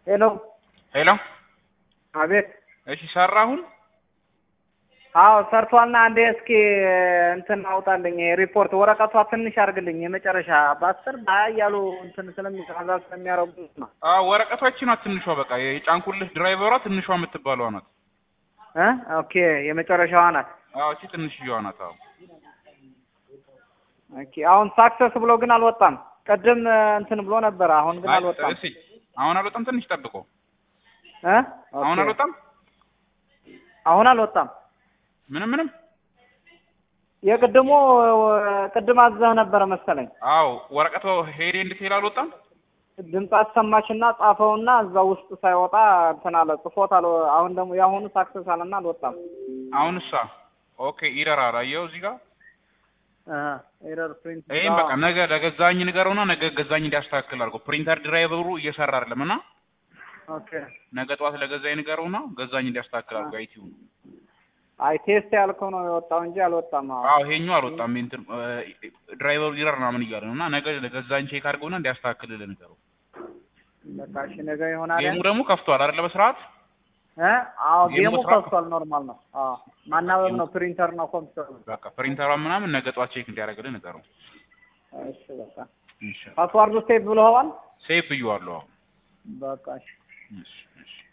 ሄሎ ሄሎ አቤት እሺ ሰራ አሁን አዎ ሰርቷልና አንዴ እስኪ እንትን አውጣልኝ ሪፖርት ወረቀቷ ትንሽ አድርግልኝ የመጨረሻ በአስር በሀያ እያሉ እንትን ስለሚዛዛ ስለሚያረጉ ነው አዎ ወረቀቶች ናት ትንሿ በቃ የጫንኩልህ ድራይቨሯ ትንሿ የምትባለዋ ናት እ ኦኬ የመጨረሻዋ ናት አዎ እቺ ትንሽዬዋ ናት አዎ ኦኬ አሁን ሳክሰስ ብሎ ግን አልወጣም ቅድም እንትን ብሎ ነበረ አሁን ግን አይ፣ አልወጣም እሺ አሁን አልወጣም ትንሽ ጠብቆ እ አሁን ኦኬ። አልወጣም አሁን አልወጣም ምንም ምንም የቅድሙ ቅድም አዘህ ነበረ መሰለኝ አዎ ወረቀቱ ሄዴ እንድትሄድ አልወጣም ድምፅ አሰማችና ጻፈውና እዛ ውስጥ ሳይወጣ እንትን አለ ጽፎት አለ አሁን ደግሞ የአሁኑ ሳክሰስ አለና አልወጣም አሁን እሳ ኦኬ ኢረር አላየው እዚህ ጋር ኤረር ፕሪንት ይሄን በቃ ነገ ለገዛኝ ንገረውና ነገ ገዛኝ እንዲያስተካክል አድርገው ፕሪንተር ድራይቨሩ እየሰራ አይደለም እና ኦኬ ነገ ጠዋት ለገዛኝ ንገረውና ገዛኝ እንዲያስተካክል አድርገው አይቲው አይ ቴስት ያልከው ነው የወጣው እንጂ አልወጣም አዎ አዎ ይሄኛው አልወጣም እንትን ድራይቨሩ ኢረር ምናምን እያለ ነው እና ነገ ለገዛኝ ቼክ አድርገውና እንዲያስተካክልልህ ንገረው በቃ እሺ ነገ ይሆናል ጌሙ ደግሞ ከፍቷል አይደለ በስርዓት እ አዎ ጌሙ ጌሙ ስራ- ከፍቷል ኖርማል ነው አዎ ማናበብ ነው ፕሪንተር ነው ኮምፒውተር ነው በቃ ፕሪንተሯ ምናምን ነገ ጠዋት ቼክ እንዲያደርግልህ ንገረው እሺ በቃ እሺ ፓስዋርዱ ሴቭ ብለዋል ሴፍ ብዬዋለሁ አዎ በቃ እሺ እሺ እሺ